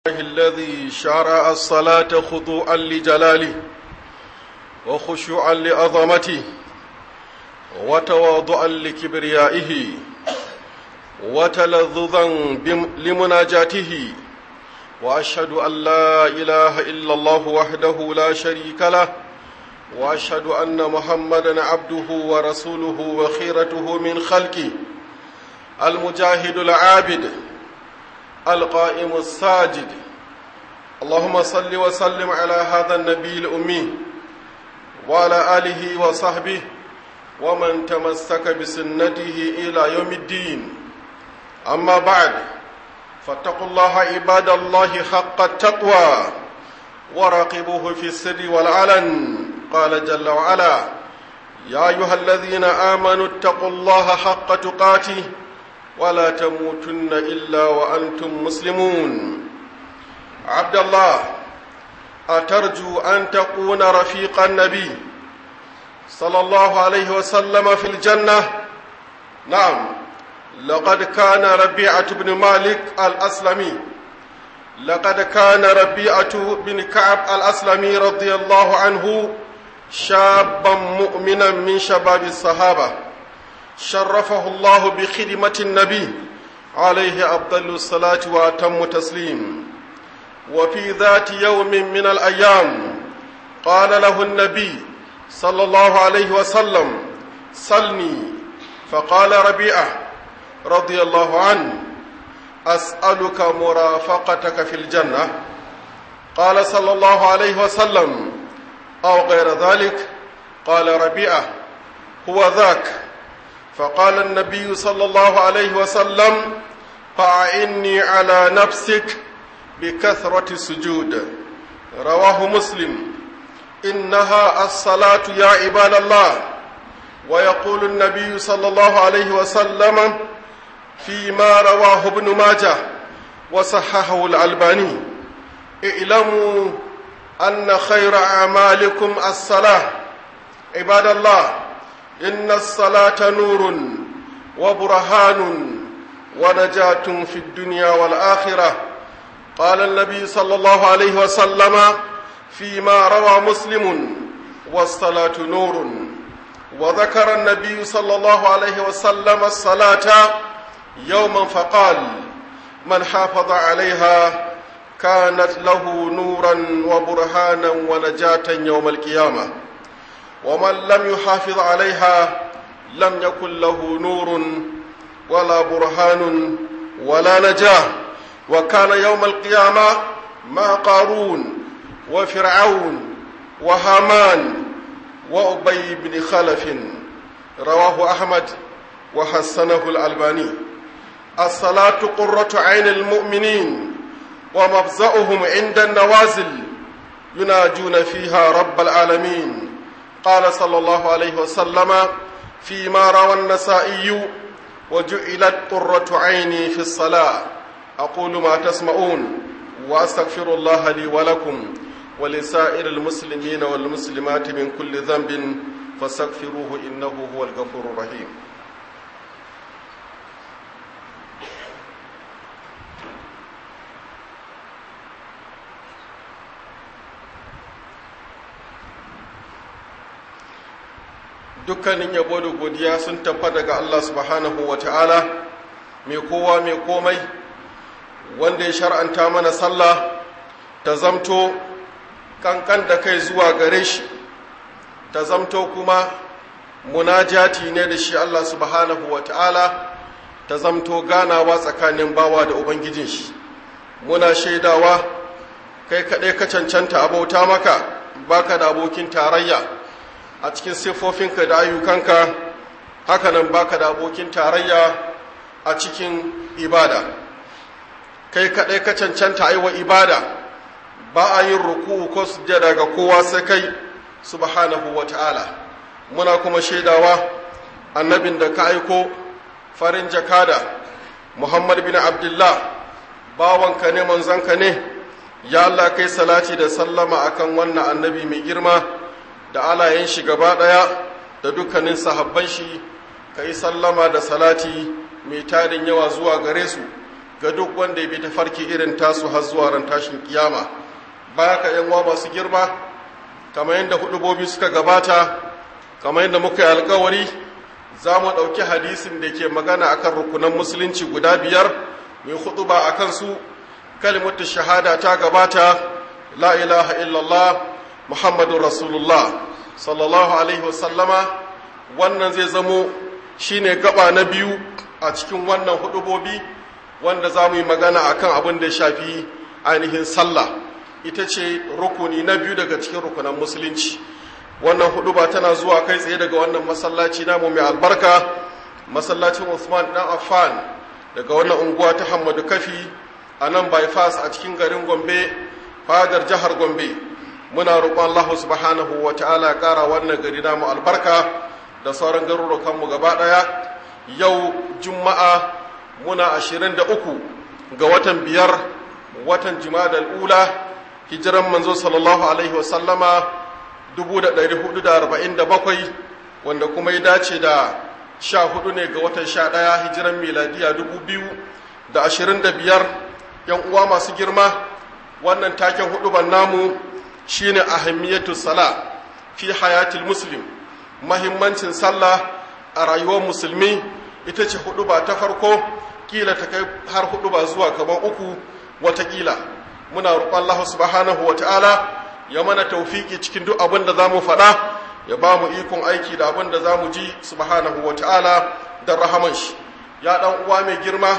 الذي شرع الصلاة خضوعا لجلاله وخشوعا لعظمته وتواضعا لكبريائه وتلذذا لمناجاته واشهد ان لا اله الا الله وحده لا شريك له واشهد ان محمدا عبده ورسوله وخيرته من خلقه المجاهد العابد القائم الساجد اللهم صل وسلم على هذا النبي الامي وعلى اله وصحبه ومن تمسك بسنته الى يوم الدين اما بعد فاتقوا الله عباد الله حق التقوى وراقبوه في السر والعلن قال جل وعلا يا ايها الذين امنوا اتقوا الله حق تقاته ولا تموتن الا وانتم مسلمون عبد الله اترجو ان تكون رفيق النبي صلى الله عليه وسلم في الجنه نعم لقد كان ربيعه بن مالك الاسلمي لقد كان ربيعه بن كعب الاسلمي رضي الله عنه شابا مؤمنا من شباب الصحابه شرفه الله بخدمه النبي عليه افضل الصلاه واتم تسليم وفي ذات يوم من الايام قال له النبي صلى الله عليه وسلم سلني فقال ربيعه رضي الله عنه اسالك مرافقتك في الجنه قال صلى الله عليه وسلم او غير ذلك قال ربيعه هو ذاك فقال النبي صلى الله عليه وسلم فاعني على نفسك بكثره السجود رواه مسلم انها الصلاه يا عباد الله ويقول النبي صلى الله عليه وسلم فيما رواه ابن ماجه وصححه الألباني اعلموا أن خير أعمالكم الصلاة عباد الله إن الصلاة نور وبرهان ونجاة في الدنيا والآخرة قال النبي صلى الله عليه وسلم فيما روى مسلم والصلاة نور وذكر النبي صلى الله عليه وسلم الصلاة يوما فقال من حافظ عليها كانت له نورا وبرهانا ونجاة يوم القيامة ومن لم يحافظ عليها لم يكن له نور ولا برهان ولا نجاة وكان يوم القيامة مع قارون وفرعون وهامان وأبي بن خلف رواه أحمد وحسنه الألباني الصلاة قرة عين المؤمنين ومفزأهم عند النوازل يناجون فيها رب العالمين قال صلى الله عليه وسلم فيما روى النسائي وجعلت قرة عيني في الصلاة أقول ما تسمعون وأستغفر الله لي ولكم ولسائر المسلمين والمسلمات من كل ذنب فاستغفروه إنه هو الغفور الرحيم dukkanin yabo da godiya sun tafa daga Allah subhanahu wa ta'ala mai kowa mai komai wanda ya shar'anta mana sallah ta zamto kankan da kai zuwa gare shi ta zamto kuma munajati ne da shi Allah subhanahu wa ta'ala ta zamto ganawa tsakanin bawa da ubangijin shi muna shaidawa kai kaɗai ka cancanta abauta maka baka da abokin tarayya a cikin siffofinka da ayyukanka hakanan baka da abokin tarayya a cikin ibada kai kaɗai ka cancanta aiwa ibada ba a yin ruku ko sujjada ga kowa sai kai subhanahu wa ta'ala muna kuma shaidawa annabin da ka aiko farin jakada muhammad bin abdullah bawanka ne manzanka ne ya Allah kai salati da sallama akan wannan annabi mai girma da alayen shi gaba ɗaya da dukkanin sahabban shi ka yi sallama da salati mai tarin yawa zuwa gare su ga duk wanda ya bi ta farki irin tasu har zuwa ran tashin kiyama baya ka yan masu girma kamar yadda hudubobi suka gabata kamar yadda muka yi alkawari za mu ɗauki hadisin da ke magana akan rukunan musulunci guda biyar mai huduba a kansu kalimatu shahada ta gabata la ilaha illallah muhammadun rasulullah sallallahu alaihi wasallama wannan zai zamo shine gaba na biyu a cikin wannan hudubobi wanda za mu yi magana akan abin da ya shafi ainihin sallah ita ce rukuni na biyu daga cikin rukunan musulunci wannan huduba tana zuwa kai tsaye daga wannan masallaci namu mai albarka masallacin Usman dan Affan daga wannan unguwa ta Hammadu Kafi a nan bypass a cikin garin Gombe fadar jihar Gombe muna roƙon Allah subhanahu wa ta'ala ya ƙara wannan gari namu albarka da sauran garurukan mu gaba ɗaya yau juma'a muna 23 ga watan biyar watan Jumadal ula hijiran manzo sallallahu alaihi wa sallama 1447 wanda kuma ya dace da sha hudu ne ga watan sha ɗaya hijiran miladiya dubu biyu da ashirin da biyar yan uwa masu girma wannan taken hudu ban namu shine ahammiyatu sala fi hayatil muslim mahimmancin sallah a rayuwar musulmi ita ce hudu ba ta farko kila ta kai har hudu ba zuwa kamar uku watakila muna roƙon Allah subhanahu wa ta'ala ya mana taufiki cikin duk abin da za mu faɗa ya ba mu ikon aiki da abin da za mu ji subhanahu wa ta'ala da rahaman shi ya ɗan uwa mai girma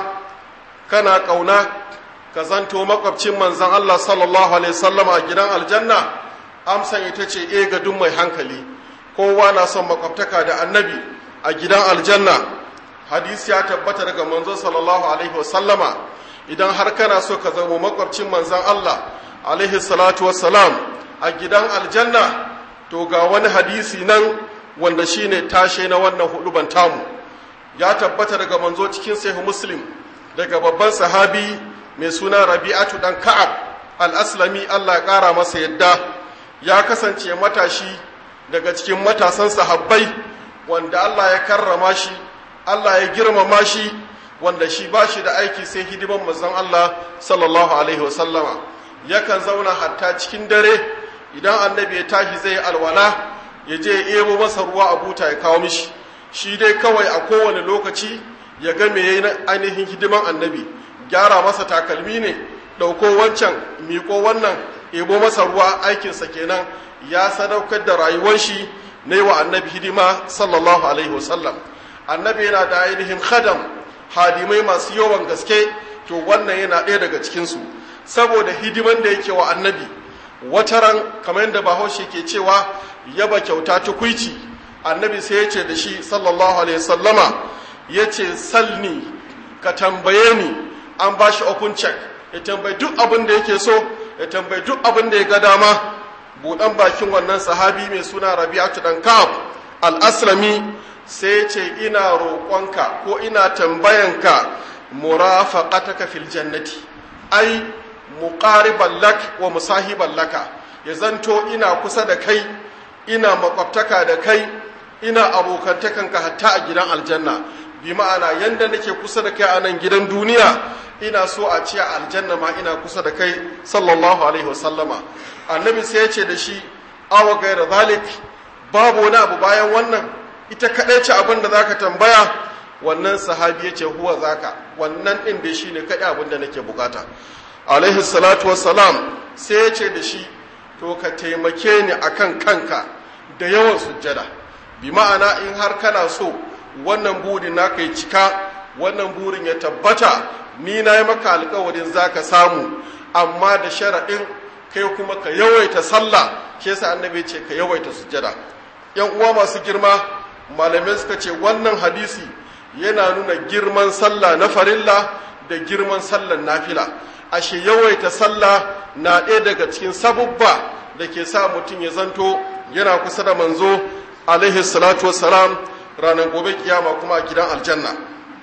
kana ƙauna ka zanto makwabcin manzan Allah sallallahu alaihi wasallam a gidan aljanna amsan ita ce e ga duk mai hankali kowa na son makwabtaka da annabi a gidan aljanna hadisi ya tabbata daga manzo sallallahu alaihi wasallama idan har kana so ka zama makwabcin manzan Allah alaihi salatu wassalam a gidan aljanna to ga wani hadisi nan wanda shine tashe na wannan huduban tamu ya tabbata daga manzo cikin sahih muslim daga babban sahabi mai suna rabi'atu dan ka'ab al-aslami Allah ya kara masa yadda ya kasance matashi daga cikin matasan sahabbai wanda Allah ya karrama shi Allah ya girmama shi wanda shi ba shi da aiki sai hidiman manzon Allah sallallahu alaihi wasallama yakan zauna hatta cikin dare idan annabi ya tashi zai alwala ya je ya ebo masa ruwa a buta ya kawo mishi shi dai kawai a kowane lokaci ya ga me yayin ainihin hidiman annabi gyara masa takalmi ne dauko wancan miko wannan ebo masa ruwa aikinsa kenan ya sadaukar da rayuwar shi na yi wa annabi hidima sallallahu alaihi wasallam annabi yana da ainihin khadam hadimai masu yawan gaske to wannan yana ɗaya daga cikinsu saboda hidiman da yake wa annabi wataran kamar yadda bahaushe ke cewa yaba kyauta tukwici annabi sai ya ce da shi sallallahu alaihi sallama ya ce salni ka tambaye ni an ba shi open check ya tambayi duk abin da yake so ya tambayi duk abin da ya ga dama buɗan bakin wannan sahabi mai suna rabi'atu dan ka'ab al-aslami sai ya ce ina roƙonka ko ina tambayanka murafaqataka fil jannati ai muqariban lak wa musahiban laka ya zanto ina kusa da kai ina makwabtaka da kai ina abokantakanka hatta a gidan aljanna bi ma'ana yanda nake kusa da kai a nan gidan duniya ina so a ce a aljanna ma ina kusa da kai sallallahu alaihi wasallama annabi sai ya ce da shi awa gaira zalik babu wani abu bayan wannan ita kaɗai ce abin da zaka tambaya wannan sahabi ya ce huwa zaka wannan ɗin da shi ne kaɗai abin da nake bukata alaihi salatu wassalam sai ya ce da shi to ka taimake ni akan kanka da yawan sujjada bi ma'ana in har kana so wannan burin naka yi cika wannan burin ya tabbata ni na yi maka alkawarin za ka samu amma da sharaɗin kai kuma ka yawaita sallah ke sa annabi ce ka yawaita sujjada yan uwa masu girma malamai suka ce wannan hadisi yana nuna girman sallah na farilla da girman sallan nafila ashe yawaita sallah na ɗaya daga cikin sabubba da ke sa mutum ya zanto yana kusa da manzo alaihi salatu wassalam ranar gobe kiyama kuma a gidan aljanna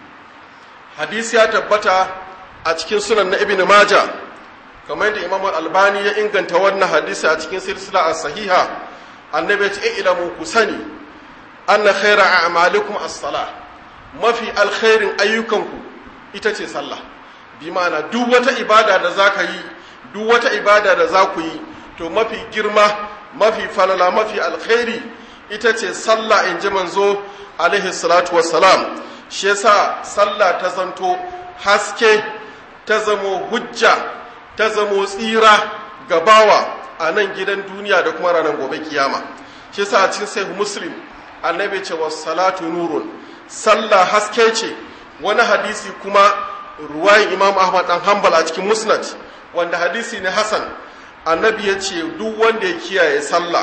hadisi ya tabbata a cikin sunan na ibn maja kamar da imam albani ya inganta wannan hadisi a cikin silsila a sahiha annabi ya ce ilamu ku sani anna khaira a'malikum as-salah mafi alkhairin ayyukanku ita ce sallah bi ma'ana duk wata ibada da za ka yi duk wata ibada da za ku yi to mafi girma mafi falala mafi alkhairi ita ce sallah in ji manzo alaihi salatu wassalam shi yasa sallah ta zanto haske ta zamo hujja ta zamo tsira ga bawa a nan gidan duniya da kuma ranar gobe kiyama shi yasa a cikin sahih muslim annabi ce was salatu nurun sallah haske ce wani hadisi kuma ruwayin imam ahmad dan hanbal a cikin musnad wanda hadisi ne hasan annabi ya ce duk wanda ya kiyaye sallah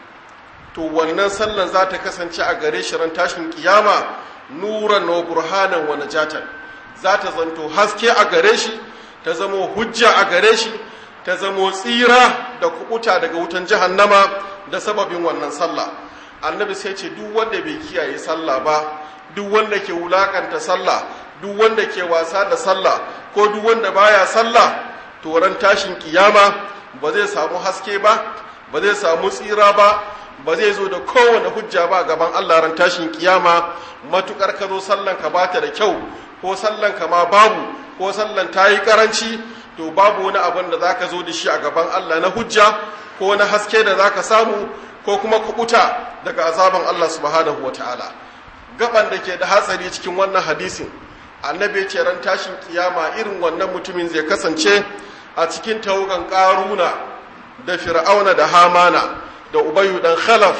to wannan sallan za ta kasance a gare shi ran tashin kiyama nuran wa burhanan wa najatan za ta zanto haske a gare shi ta zamo hujja a gare shi ta zamo tsira da kubuta daga wutan jahannama da sababin wannan sallah annabi sai ce duk wanda bai kiyaye sallah ba duk wanda ke wulakanta sallah duk wanda ke wasa da sallah ko duk wanda baya sallah to ran tashin kiyama ba zai samu haske ba ba zai samu tsira ba ba zai zo da kowane hujja ba gaban Allah ran tashin kiyama matukar ka zo sallan ka bata da kyau ko sallan ka ma babu ko sallan ta yi karanci to babu wani abin da zaka zo da shi a gaban Allah na hujja ko na haske da zaka samu ko kuma kubuta daga azaban Allah subhanahu wataala gaban da ke da hatsari cikin wannan hadisin annabi ya ce ran tashin kiyama irin wannan mutumin zai kasance a cikin tawugan karuna da fir'auna da hamana da ubayu dan khalaf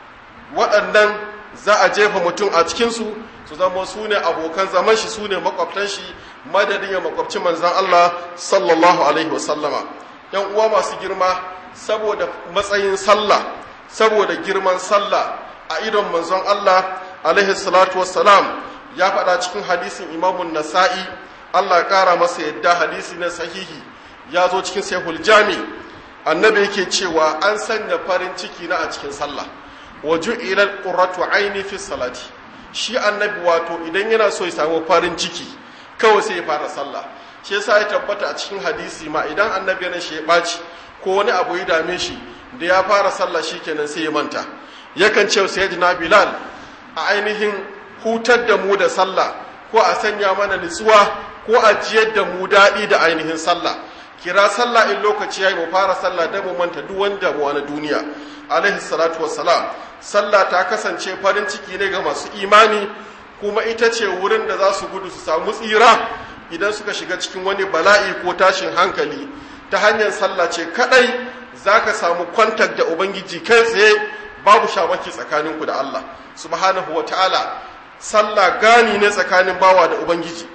waɗannan za a jefa mutum a cikinsu su zama su ne abokan zaman shi su ne makwabtan shi madadin ya makwabci manzan Allah sallallahu alaihi wasallama yan uwa masu girma saboda matsayin sallah saboda girman sallah a idon manzon Allah alaihi salatu wassalam ya faɗa cikin hadisin imamun nasa'i Allah ya ƙara masa yadda hadisi na sahihi ya zo cikin sahihul jami annabi yake cewa an sanya farin ciki na a cikin sallah wa ju'ilal qurratu aini fi salati shi annabi wato idan yana so ya samu farin ciki kawai sai ya fara sallah shi yasa ya tabbata a cikin hadisi ma idan annabi yana shi ya baci ko wani abu ya dame shi da ya fara sallah shikenan sai ya manta yakan ce sayyidina bilal a ainihin hutar da mu da sallah ko a sanya mana nutsuwa ko a jiyar da mu daɗi da ainihin sallah kira sallah in lokaci yayi mu fara sallah da mu manta duk wanda mu na duniya alaihi salatu wassalam sallah ta kasance farin ciki ne ga masu imani kuma ita ce wurin da za su gudu su samu tsira idan suka shiga cikin wani bala'i ko tashin hankali ta hanyar sallah ce kadai zaka samu kwantar da ubangiji kai tsaye babu shamaki tsakaninku da Allah subhanahu ta'ala sallah gani ne tsakanin bawa da ubangiji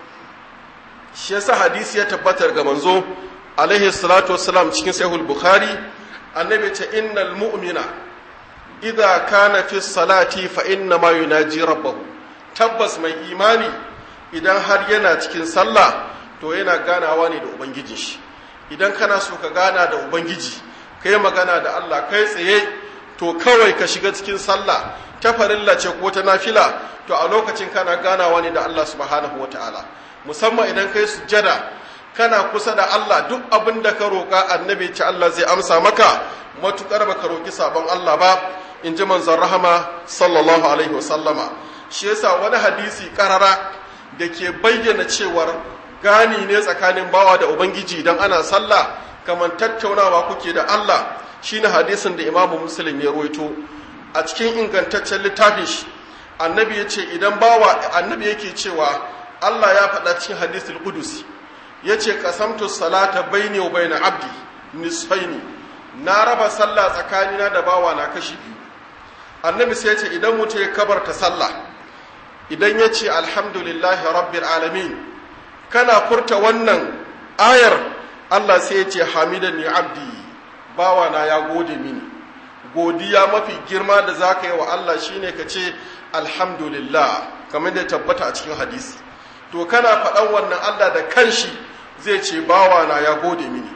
shi yasa hadisi ya tabbatar ga manzo alaihi salatu wassalam cikin sahih bukhari annabi ce innal mu'mina idza kana fi salati fa inna ma yunaji rabbahu tabbas mai imani idan har yana cikin sallah to yana ganawa ne da ubangijin shi idan kana so ka gana da ubangiji kai magana da Allah kai tsaye to kawai ka shiga cikin sallah ta farilla ce ko ta nafila to a lokacin kana ganawa ne da Allah subhanahu wataala musamman idan kai sujjada kana kusa da Allah duk abin da ka roƙa annabi ce Allah zai amsa maka matukar baka roƙi sabon Allah ba in ji manzon rahama sallallahu alaihi wasallama shi yasa wani hadisi karara da ke bayyana cewar gani ne tsakanin bawa da ubangiji idan ana sallah kamar tattaunawa kuke da Allah shine hadisin da imamu muslim ya ruwaito a cikin ingantaccen littafin shi annabi ya ce idan bawa annabi yake cewa Allah ya faɗa cikin hadisul qudusi ya ce kasamtu salata baini wa baina abdi nisfaini na raba sallah tsakanina da bawa na kashi biyu annabi sai ya ce idan mutum ya kabarta sallah idan ya ce alhamdulillahi rabbil alamin kana furta wannan ayar Allah sai ya ce hamidan ya abdi bawa na ya gode mini godiya mafi girma da za ka yi wa Allah shine ka ce alhamdulillah kamar da tabbata a cikin hadisi to kana faɗan wannan Allah da kanshi zai ce bawa na ya gode mini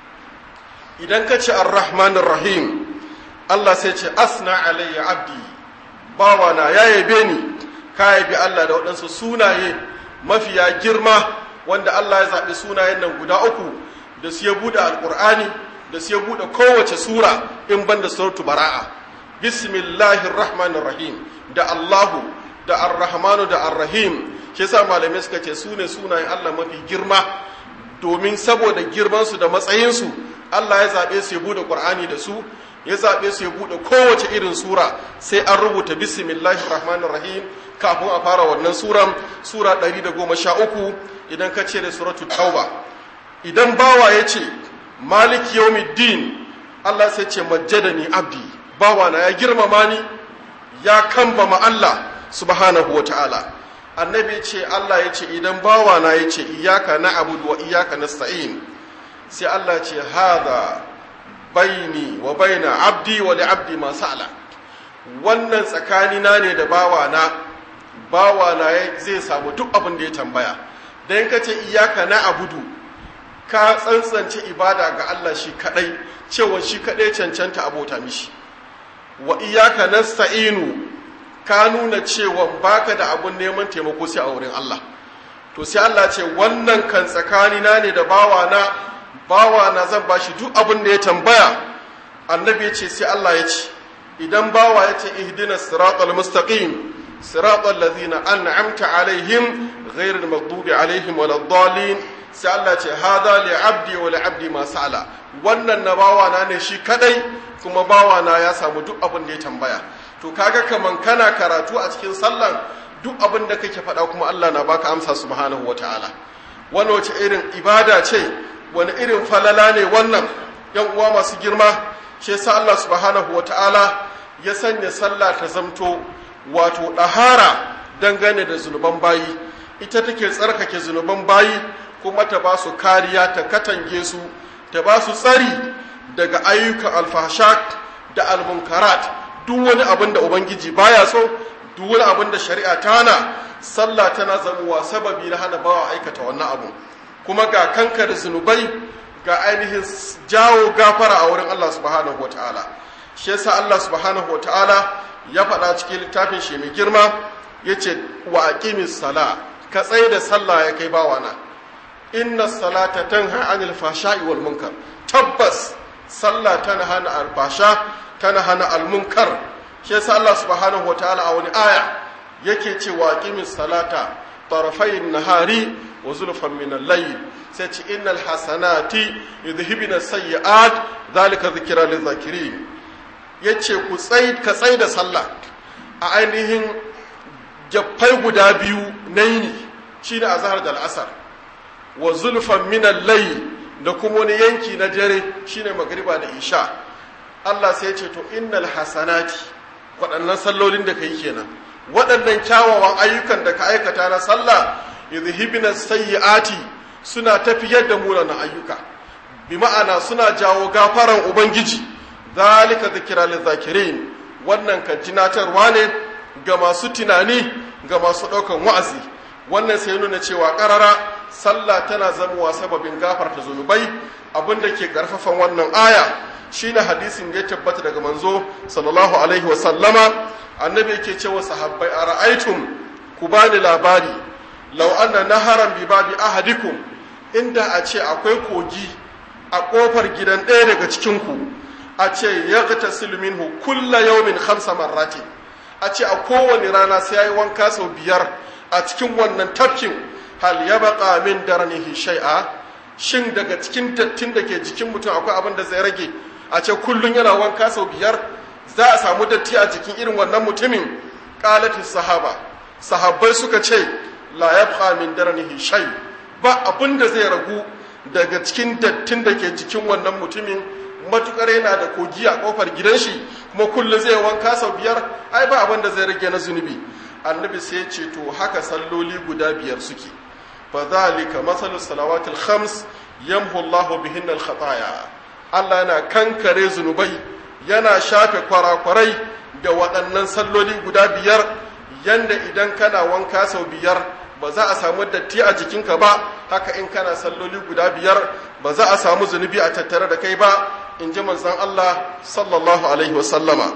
idan ka ce ar-rahmanir rahim Allah sai ce asna alayya abdi bawa na ya yabe ni ka yabi Allah da waɗansu sunaye mafiya girma wanda Allah ya zaɓi sunayen nan guda uku da su ya buɗe alƙur'ani da su ya buɗe kowace sura in ban da suratu bara'a bismillahir rahmanir rahim da Allahu da ar-rahmanu da ar-rahim shi yasa malamai suka ce su ne sunayen Allah mafi girma domin saboda girmansu da matsayinsu Allah ya zaɓe su ya buɗe ƙur'ani da su ya zaɓe su ya buɗe kowace irin sura sai an rubuta bismillahir rahmanir rahim kafin a fara wannan suran sura 113 idan ka ce da suratul tauba idan bawa ya ce maliki yawmiddin Allah sai ce majjadani abdi bawa na ya girmama ni ya kambama Allah subhanahu ta'ala. annabi ce Allah ya ce idan bawa na ya ce iyaka na abudu wa iyaka nasta'in sai Allah ce hada baini wa baina abdi wa li abdi ma sa'ala wannan tsakanina ne da bawa na bawa na zai samu duk abin da ya tambaya dan ka ce iyaka na abudu ka tsantsance ibada ga Allah shi kadai cewa shi kadai cancanta abota mishi wa iyaka nasta'inu ka nuna cewa baka da abun neman taimako sai a wurin Allah to sai Allah ce wannan kan tsakanina ne da bawana bawana zan bashi duk abin da ya tambaya annabi ya ce sai Allah ya ce idan bawa ya ce ihdinas siratal mustaqim siratal ladzina an'amta alaihim ghairil maghdubi alaihim waladdallin sai Allah ce hada li abdi wa li abdi ma sa'ala wannan na bawana ne shi kadai kuma bawana ya samu duk abin da ya tambaya to kaga kaman kana karatu a cikin sallan duk abin da kake faɗa kuma Allah na baka amsa subhanahu wataala wani wace irin ibada ce wani irin falala ne wannan yan uwa masu girma shi yasa Allah subhanahu wataala ya sanya sallah ta zamto wato ɗahara dangane da zunuban bayi ita take tsarkake zunuban bayi kuma ta ba su kariya ta katange su ta ba su tsari daga ayyukan alfasha da almunkarat duk wani abin da ubangiji baya so duk wani abin da shari'a ta hana sallah tana zamuwa sababi na hana bawa aikata wannan abu kuma ga kankar zunubai ga ainihin jawo gafara a wurin Allah subhanahu wataala shi yasa Allah subhanahu wataala ya faɗa cikin littafin shi mai girma yace wa aqimis sala ka tsaye da sallah ya kai bawana inna salata tanha anil fashai wal munkar tabbas sallah tana hana albasha tana hana almunkar shi yasa Allah subhanahu wataala a wani aya yake cewa aqimis salata tarafayn nahari wa zulfan min al-layl sai ce innal hasanati yudhibuna sayyi'at zalika dhikra lidh-dhakirin yace ku tsai ka tsai da sallah a ainihin jaffai guda biyu na yini shine azhar da al-asr wa zulfan min al-layl da kuma wani yanki na dare shine magriba da isha Allah sai ya ce to innal hasanati waɗannan sallolin da kai kenan waɗannan kyawawan ayyukan da ka aikata na sallah yuzhibna sayyiati suna tafiyar da munanan ayyuka bi ma'ana suna jawo gafaran ubangiji zalika zikra lizakirin wannan kan tunatarwa ne ga masu tunani ga masu ɗaukan wa'azi wannan sai nuna cewa ƙarara sallah tana zamowa sababin gafarta zunubai abinda ke ƙarfafan wannan aya shine hadisin da ya tabbata daga manzo sallallahu alaihi wa sallama annabi yake cewa sahabbai a ra'aitum ku bani labari law anna naharan bi babi ahadikum inda a ce akwai kogi a kofar gidan ɗaya daga cikin ku a ce yaghtasilu minhu kulla yawmin khamsa marrati a ce a kowane rana sai yayi wanka sau biyar a cikin wannan tafkin hal yabqa min darnihi shay'a shin daga cikin dattin da ke jikin mutum akwai abin da zai rage a ce kullum yana wanka sau biyar za a samu datti a jikin irin wannan mutumin qalati sahaba sahabbai suka ce la yabqa min darnihi shay ba abin da zai ragu daga cikin dattin da ke jikin wannan mutumin matukar yana da kogi a kofar gidan shi kuma kullum zai wanka sau biyar ai ba abin da zai rage na zunubi annabi sai ya ce to haka salloli guda biyar suke fa zalika masalu salawatil khams yamhu Allahu bihinna al khataya Allah yana kankare zunubai yana shafe kwarakwarai da waɗannan salloli guda biyar yanda idan kana wanka sau biyar ba za a samu datti a jikinka ba haka in kana salloli guda biyar ba za a samu zunubi a tattare da kai ba in ji manzon Allah sallallahu alaihi wasallama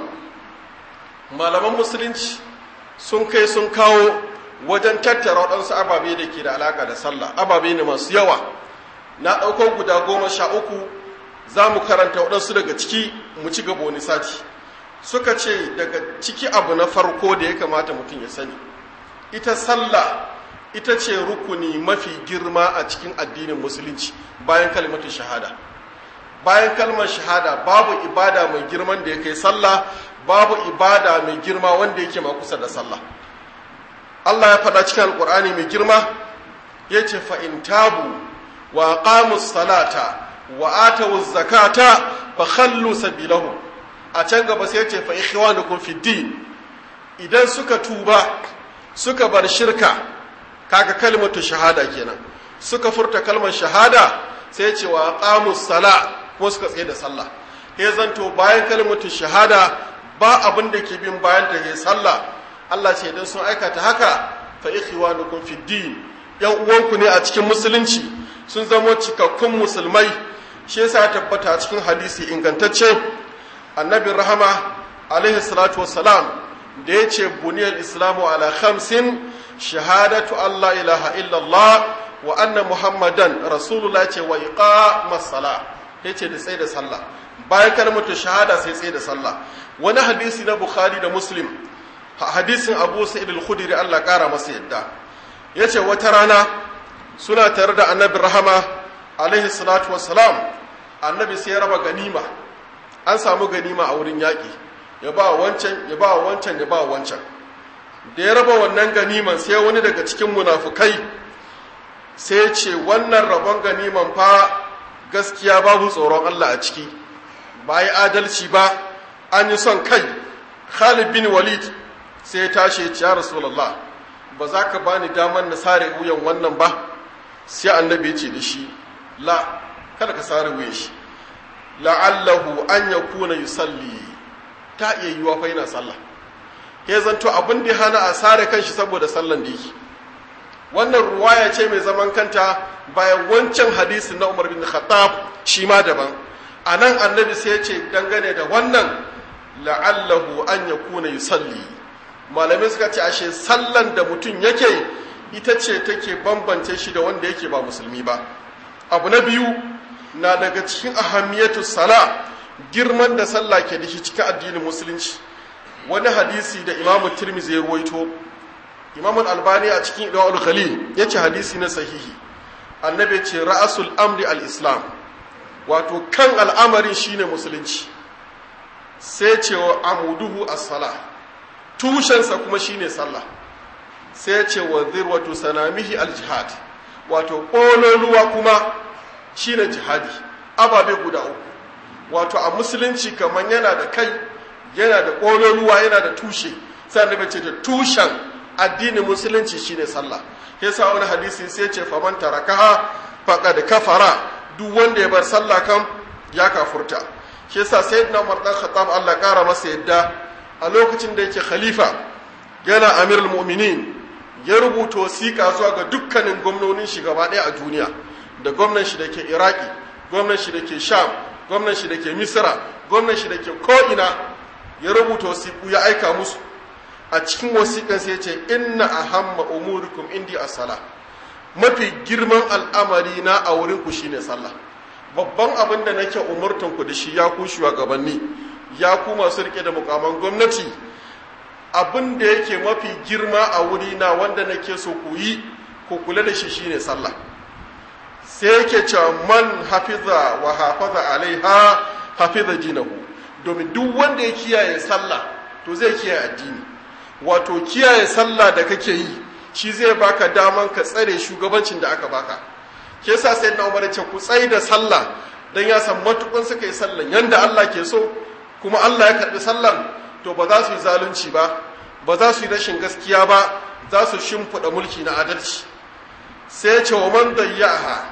malaman musulunci sun kai sun kawo wajen tattara waɗansu ababe da ke da alaƙa da sallah ababe ne masu yawa na ɗauko guda goma sha uku za mu karanta waɗansu daga ciki mu ci gaba wani sati suka ce daga ciki abu na farko da ya kamata mutum ya sani ita sallah ita ce rukuni mafi girma a cikin addinin musulunci bayan kalmatin shahada bayan kalmar shahada babu ibada mai girman da ya kai sallah babu ibada mai girma wanda yake ma kusa da sallah Allah ya faɗa cikin alƙur'ani mai girma ya ce fa'in tabu wa qamus salata wa atawu zakata fa khallu sabilahu a can gaba sai ya ce fa ikhwanukum fid din idan suka tuba suka bar shirka kaga kalmatu shahada kenan suka furta kalmar shahada sai ce wa qamus sala kuma suka tsaye da sallah ya zanto bayan kalmatu shahada ba abin da ke bin bayan ta ke sallah Allah ce idan sun aikata haka fa ikhwanukum fid din yan uwanku ne a cikin musulunci sun zamo cikakkun musulmai shi yasa ya tabbata a cikin hadisi ingantacce annabi rahama alaihi salatu wassalam da ya ce buniyar islamu ala khamsin shahadatu Allah ilaha illallah wa anna muhammadan rasulullah ce wa iqamas sala ya ce da tsaye da sallah bayan kalmatu shahada sai tsaye da sallah wani hadisi na bukhari da muslim hadisin abu sa'id al-khudri Allah kara masa yadda yace wata rana suna tare da annabi rahama alaihi salatu wassalam annabi sai ya raba ganima an samu ganima a wurin yaƙi ya ba wancan ya ba wancan ya ba wancan da ya raba wannan ganiman sai wani daga cikin munafukai sai ce wannan rabon ganiman fa gaskiya babu tsoron Allah a ciki ba yi adalci ba an yi son kai Khalid bin Walid sai ya tashi ya ce ya Rasulullah ba za ka bani damar na sare wuyan wannan ba sai annabi ya ce da shi la kada ka sare wuyan shi la'allahu an yakuna yusalli ta iya yiwa fa yana sallah ya zanto abin da hana a sare kanshi saboda sallan da yake wannan ruwaya ce mai zaman kanta bayan wancan hadisi na Umar bin Khattab shi ma daban anan annabi sai ya ce dangane da wannan la'allahu an yakuna yusalli malamai suka ce ashe sallan da mutum yake ita ce take bambance shi da wanda yake ba musulmi ba abu na biyu na daga cikin ahamiyatu sala girman da sallah ke da shi cikin addinin musulunci wani hadisi da imamu tirmizi ya ruwaito imamun albani a cikin idawar khalil ya ce hadisi na sahihi annabi ce ra'asul amri al-islam wato kan al'amarin shine musulunci sai ce wa amuduhu as-sala tushensa kuma shine sallah sai ce wa zirwatu sanamihi al-jihad wato ƙololuwa kuma shine jihadi ababe guda uku wato a musulunci kamar yana da kai yana da ƙololuwa yana da tushe sai annabi ce da tushen addinin musulunci shine sallah yasa wani hadisi sai ce faman tarakaha faqad kafara duk wanda ya bar sallah kan ya kafurta shi yasa sayyidina Umar dan Khattab Allah kara masa yadda a lokacin da yake khalifa yana amirul mu'minin ya rubuta wasiƙa zuwa ga dukkanin gwamnonin shi gaba ɗaya a duniya da gwamnan shi da ke iraki gwamnan shi da ke sham gwamnan shi da ke misira gwamnan shi da ke ko'ina ya rubuta wasiƙu ya aika musu a cikin wasiƙan sai ce inna ahamma umurikum indi as-sala mafi girman al'amari na a wurin ku shine sallah babban abin da nake umurtan ku da shi ya ku shugabanni ya ku masu rike da mukaman gwamnati abin da yake mafi girma a wuri na wanda nake so ku yi ku kula da shi shine sallah sai yake cewa man hafiza wa hafaza alaiha hafiza dinahu domin duk wanda ya kiyaye sallah to zai kiyaye addini wato kiyaye sallah da kake yi shi zai baka daman ka tsare shugabancin da aka baka ke yasa sai na umar ce ku tsaye da sallah dan ya san matukun suka yi sallan yanda Allah ke so kuma Allah ya karbi sallan to ba za su yi zalunci ba ba za su yi rashin gaskiya ba za su shimfiɗa mulki na adalci sai ya ce wa man dayyaha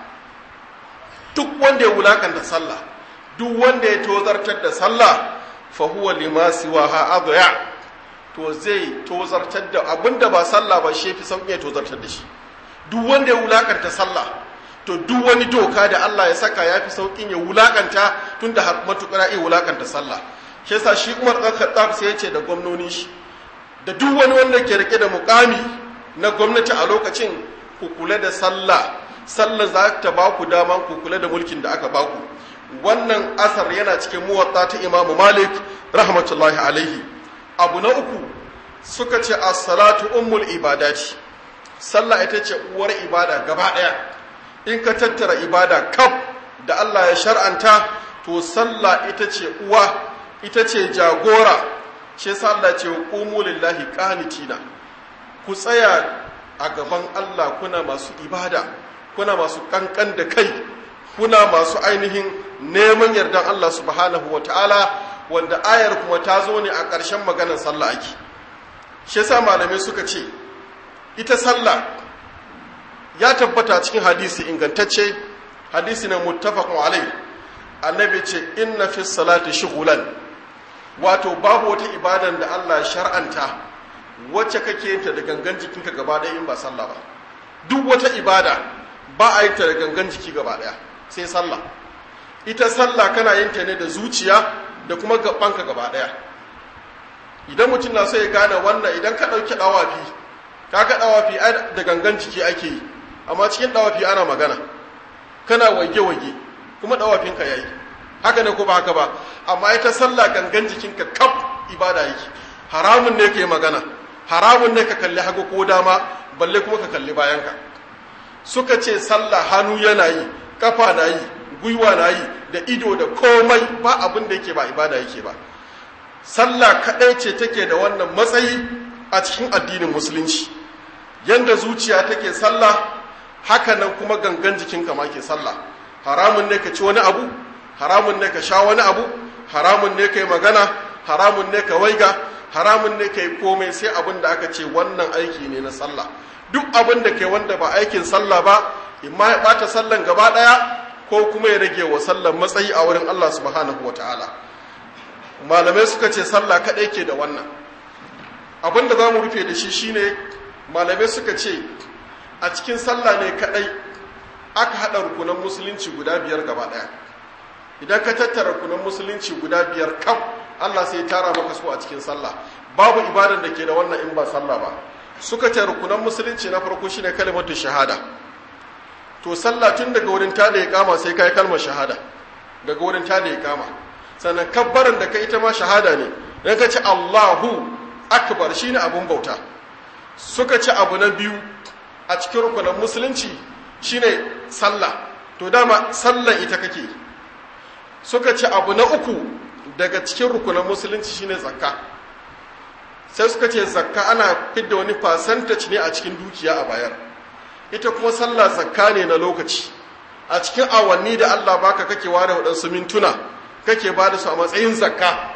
duk wanda ya wulakanta sallah duk wanda ya tozartar da sallah fa huwa lima siwaha adya to zai tozartar da abinda ba sallah ba shi fi sauƙi ya tozartar da shi duk wanda ya wulakanta sallah to duk wani doka da Allah ya saka ya fi sauƙin ya wulakanta tunda har matuƙar ya wulakanta sallah shi yasa shi Umar ɗan Khattab sai ya ce da gwamnoni shi da duk wani wanda ke rike da mukami na gwamnati a lokacin ku kula da sallah sallah za ta ba ku dama ku kula da mulkin da aka ba ku wannan asar yana cikin muwatta ta Imam Malik rahmatullahi alaihi abu na uku suka ce as-salatu ummul ibadati sallah ita ce uwar ibada gaba ɗaya in ka tattara ibada kaf da Allah ya shar'anta to sallah ita ce uwa ita ce jagora shi yasa Allah ce qumu lillahi qanitina ku tsaya a gaban Allah kuna masu ibada kuna masu kankan da kai kuna masu ainihin neman yardan Allah subhanahu wataala wanda ayar kuma ta zo ne a ƙarshen maganar sallah ake shi yasa malamai suka ce ita sallah ya tabbata cikin hadisi ingantacce hadisi na muttafaqun alai annabi ce inna fi salati shughlan wato babu wata ibadan da Allah shar'anta wacce kake yin ta da gangan jikinka gaba ɗaya in ba sallah ba duk wata ibada ba a yin ta da gangan jiki gaba ɗaya sai sallah ita sallah kana yin ta ne da zuciya da kuma gabanka gaba ɗaya idan mutum na so ya gane wannan idan ka ɗauki ɗawafi ka ga ɗawafi da gangan jiki ake yi amma cikin ɗawafi ana magana kana wage-wage kuma ɗawafinka ya yi haka ne ko ba haka ba amma ita sallah gangan jikinka kaf ibada yake haramun ne ka yi magana haramun ne ka kalli hagu ko dama balle kuma ka kalli bayanka suka ce sallah hannu yana yi kafa na yi gwiwa na yi da ido da komai ba abin da yake ba ibada yake ba sallah kaɗai ce take da wannan matsayi a cikin addinin musulunci yanda zuciya take sallah haka nan kuma gangan jikinka ma ke sallah haramun ne ka ci wani abu haramun ne ka sha wani abu haramun ne ka yi magana haramun ne ka waiga haramun ne ka yi komai sai abin da aka ce wannan aiki ne na sallah duk abin da ke wanda ba aikin sallah ba imma ya ɓata sallan gaba ɗaya ko kuma ya rage wa sallan matsayi a wurin Allah subhanahu wa ta'ala malamai suka ce sallah kaɗai ke da wannan abin da za mu rufe da shi shine malamai suka ce a cikin sallah ne kaɗai aka haɗa rukunan musulunci guda biyar gaba ɗaya idan ka tattara rukunan musulunci guda biyar kaf Allah sai tara maka su a cikin sallah babu ibadan da ke da wannan in ba sallah ba suka ce rukunan musulunci na farko shine kalimatu shahada to sallah tun daga wurin ta da ya kama sai kai kalmar shahada daga wurin ta da ya kama sannan kabbaran da ka ita ma shahada ne dan ka ce Allahu akbar shine abun bauta suka ce abu na biyu a cikin rukunan musulunci shine sallah to dama sallan ita kake suka ce abu na uku daga cikin rukunan musulunci shine zakka sai suka ce zakka ana fidda wani percentage ne a cikin dukiya a bayar ita kuma sallah zakka ne na lokaci a cikin awanni da Allah baka kake ware waɗansu mintuna kake ba da su a matsayin zakka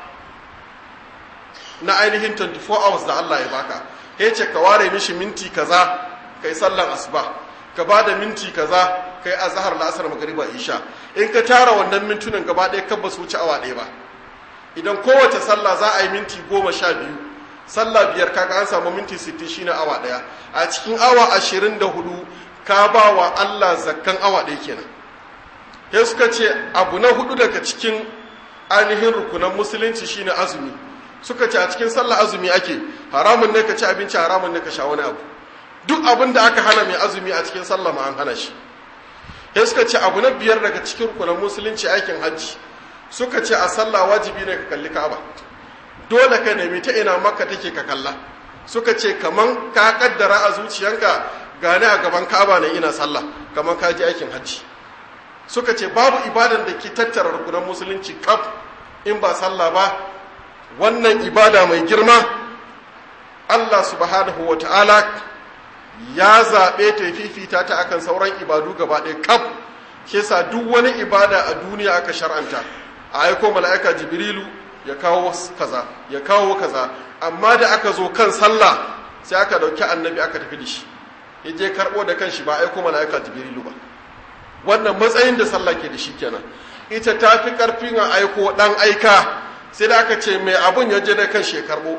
na ainihin 24 hours da Allah ya baka ya ce ka ware mishi minti kaza kai sallan asuba ka ba da minti kaza kai azhar la'asar magriba isha in ka tara wannan mintunan gaba ɗaya kan ba su wuce awa ɗaya ba idan kowace sallah za a yi minti goma sha biyu sallah biyar kaga an samu minti sittin shine awa ɗaya a cikin awa ashirin da hudu ka ba wa Allah zakkan awa ɗaya kenan sai suka ce abu na hudu daga cikin ainihin rukunan musulunci shine azumi suka ce a cikin sallah azumi ake haramun ne ka ci abinci haramun ne ka sha wani abu duk abin da aka hana mai azumi a cikin sallah ma an hana shi sai suka ce abu na biyar daga cikin rukunan musulunci aikin hajji suka ce a sallah wajibi ne ka kalli ka'aba dole ka nemi ta ina makka take ka kalla suka ce kaman ka kaddara a zuciyanka gane a gaban ka'aba ne ina sallah kaman ka ji aikin hajji suka ce babu ibadan da ke tattara rukunan musulunci kaf in ba sallah ba wannan ibada mai girma Allah subhanahu wa ta'ala ya zaɓe ta fifita ta akan sauran ibadu gaba ɗaya kaf ke sa duk wani ibada a duniya aka shar'anta a aiko mala'ika jibrilu ya kawo kaza ya kawo kaza amma da aka zo kan sallah sai aka dauki annabi aka tafi da shi ya je karbo da kanshi ba aiko mala'ika jibrilu ba wannan matsayin da sallah ke da shi kenan ita ta fi karfin a aiko dan aika sai da aka ce mai abun ya je da kanshi ya karbo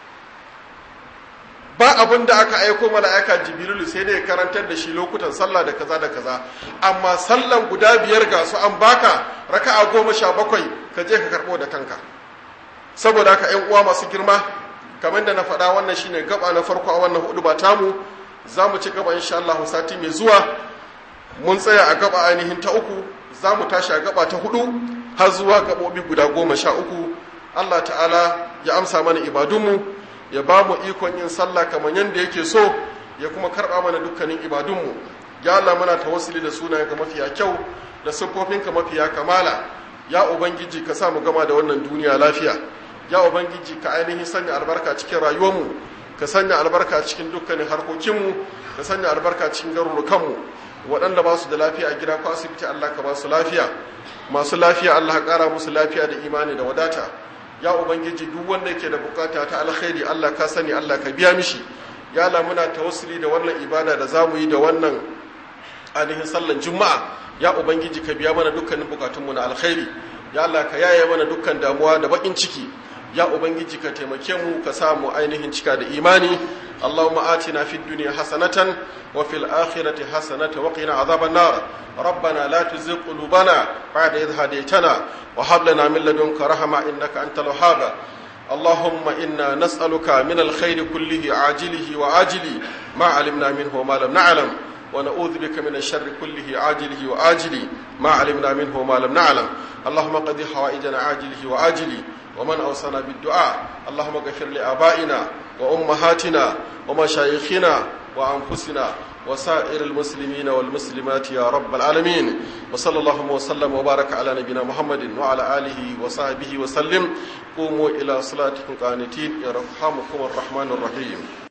ba abin da aka aiko mala'ika jibrilu sai da ya karantar da shi lokutan sallah da kaza da kaza amma sallan guda biyar ga su an baka raka'a goma sha bakwai ka je ka karbo da kanka saboda haka ƴan uwa masu girma kamar da na faɗa wannan shine gaba na farko a wannan hudu ba tamu za mu ci gaba insha Allah sati mai zuwa mun tsaya a gaba ainihin ta uku za mu tashi a gaba ta hudu har zuwa gaɓoɓi guda goma sha uku Allah ta'ala ya amsa mana ibadunmu ya ba mu ikon yin sallah kamar yadda yake so ya kuma karɓa mana dukkanin ibadunmu ya Allah muna tawassuli da sunayenka mafiya kyau da siffofinka mafiya kamala ya ubangiji ka sa mu gama da wannan duniya lafiya ya ubangiji ka ainihin sanya albarka cikin rayuwarmu ka sanya albarka cikin dukkanin harkokinmu ka sanya albarka cikin garurukanmu waɗanda ba su da lafiya a gida ko asibiti Allah ka ba su lafiya masu lafiya Allah ka ƙara musu lafiya da imani da wadata ya ubangiji duk wanda yake da bukata ta alkhairi Allah ka sani Allah ka biya mishi ya Allah muna tawassuli da wannan ibada da zamu yi da wannan ainihin sallan juma'a ya ubangiji ka biya mana dukkanin bukatunmu na alkhairi ya Allah ka yaye mana dukkan damuwa da bakin ciki ya ubangiji ka taimake mu ka sa mu ainihin cika da imani Allahumma atina fid dunya hasanatan wa fil akhirati hasanatan wa qina adhaban nar ربنا لا تزغ قلوبنا بعد إذ هديتنا وهب لنا من لدنك رحمة إنك أنت الوهاب اللهم إنا نسألك من الخير كله عاجله وآجله ما علمنا منه وما لم نعلم ونعوذ بك من الشر كله عاجله وآجله ما علمنا منه وما لم نعلم اللهم قد حوائجنا عاجله وآجله ومن أوصانا بالدعاء اللهم اغفر لآبائنا وأمهاتنا ومشايخنا وأنفسنا وسائر المسلمين والمسلمات يا رب العالمين وصلى الله وسلم وبارك على نبينا محمد وعلى آله وصحبه وسلم قوموا إلى صلاتكم قانتين يرحمكم الرحمن الرحيم